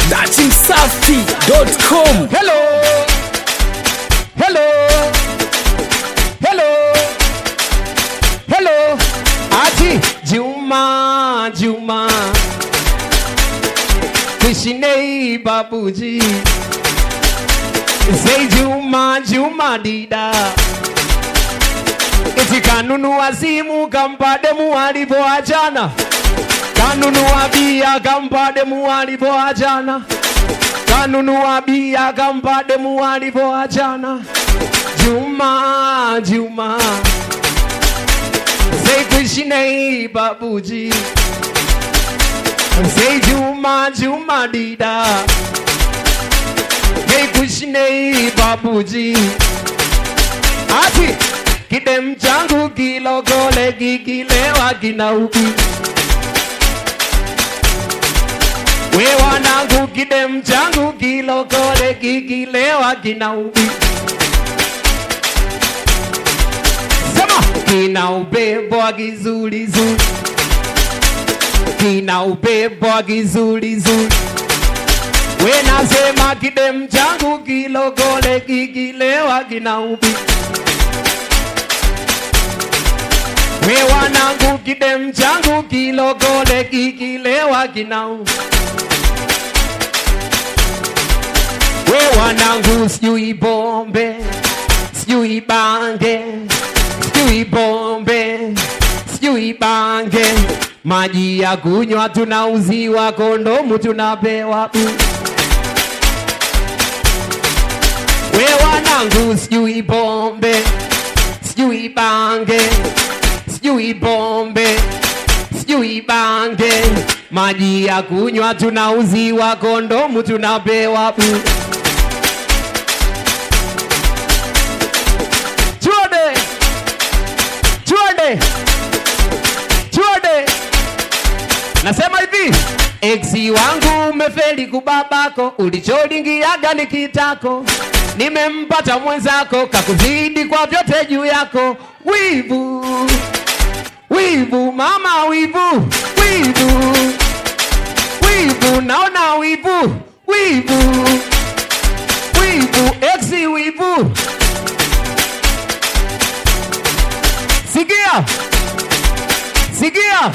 datimsafi.com Hello. Hello. Hello. Hello. Ati Juma Juma. Krishnei Babuji. Say Juma Juma Dida. Eti kanunua simu kampa demu alivyoachana. Kanunua bia kampa demu alivyoachana kanunua bia kampa demu alivyoachana. Juma Juma Say Krishnai Babuji Say Juma Juma Dida Hey Krishnai Babuji Ati kidem changu kilogole kikilewa kinauki We wanangu kidem changu kilokole kikilewa kinaubi Sema kina upepo wa kizulizuli kina upepo wa kizulizuli We nasema kidem changu kilokole kikilewa kinaubi We wanangu kidem changu kilokole kikilewa kinaubi We wanangu sijui bombe, sijui bange, sijui bombe, sijui bange. Maji ya kunywa tunauziwa, kondomu tunapewa bure. We wanangu sijui bombe, sijui bange, sijui bombe, sijui bange. Maji ya kunywa tunauziwa, kondomu tunapewa bure. Chuode, chuode, chuode. Nasema hivi, eksi wangu umefeli kubabako, ulicholingiaga ni kitako, nimempata mwenzako, kakuzidi kwa vyote juu yako. Wivu, wivu, mama, wivu, wivu, wivu, naona wivu, wivu, wivu, eksi wivu. Sikia, sikia,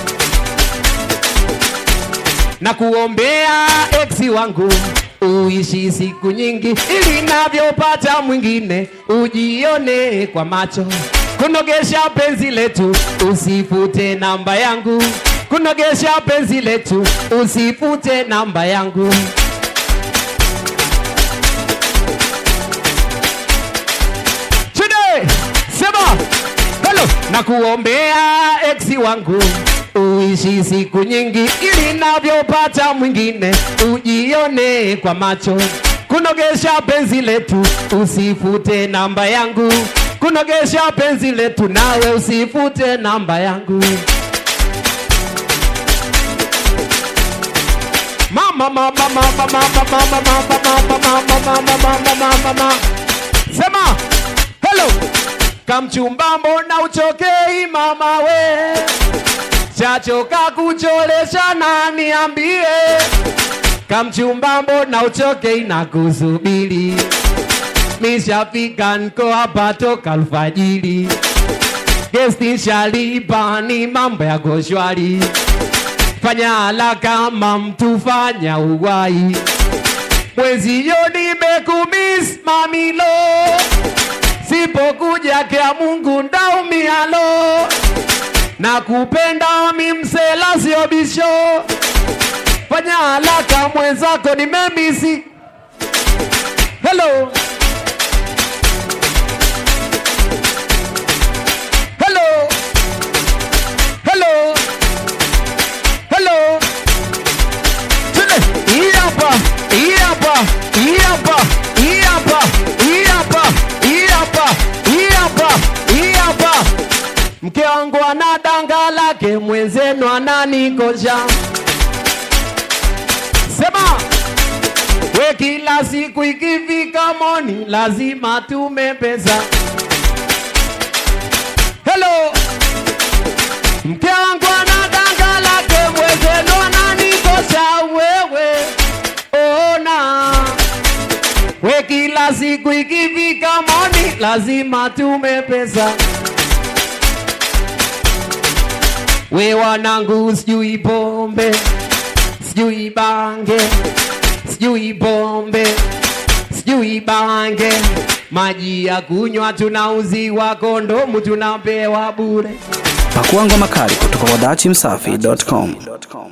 na kuombea eksi wangu uishi siku nyingi, ili navyopata mwingine ujione kwa macho. Kunogesha penzi letu, usifute namba yangu. Kunogesha penzi letu, usifute namba yangu. Chude, sema hello, na kuombea eksi wangu uishi siku nyingi, ili navyopata mwingine ujione kwa macho. Kunogesha penzi letu, usifute namba yangu. Kunogesha penzi letu, nawe usifute namba yangu. Mama, mama, mama, mama, mama, mama, mama, mama, mama, mama, mama, mama. Sema hello, kamchumba, mbona uchokei mama we? Chachoka kucholesha na niambie, kamchumba, mbona uchokei na kusubiri? Nishafika nko hapa toka alfajiri, gesti shalipa, ni mambo yako shwari. Fanya haraka kama mtu fanya uwai, mwezio nimekumiss mamilo, sipokuja kea Mungu ndaumialo, na kupenda mimsela sio bisho. Fanya haraka mwenzako nimemisi. Hello. Hello. Hello. Hello. Tune. Hii hapa. Hii hapa. Hii hapa. Hii hapa. Hii hapa. Hii hapa. Hii hapa. Hii hapa. Mke wangu ana danga lake, mwenzenu ananikosha. Sema we, kila siku ikifika moni lazima tume pesa. Hello, mke wangu ana danga lake, mwenzenu ananikosha wewe kila siku ikifika moni lazima tume pesa. We wanangu, sijui pombe, sijui bange, sijui pombe, sijui bange, maji ya kunywa tunauziwa, kondomu tunapewa bure. Pakua ngoma kali kutoka kwa dachimsafi.com.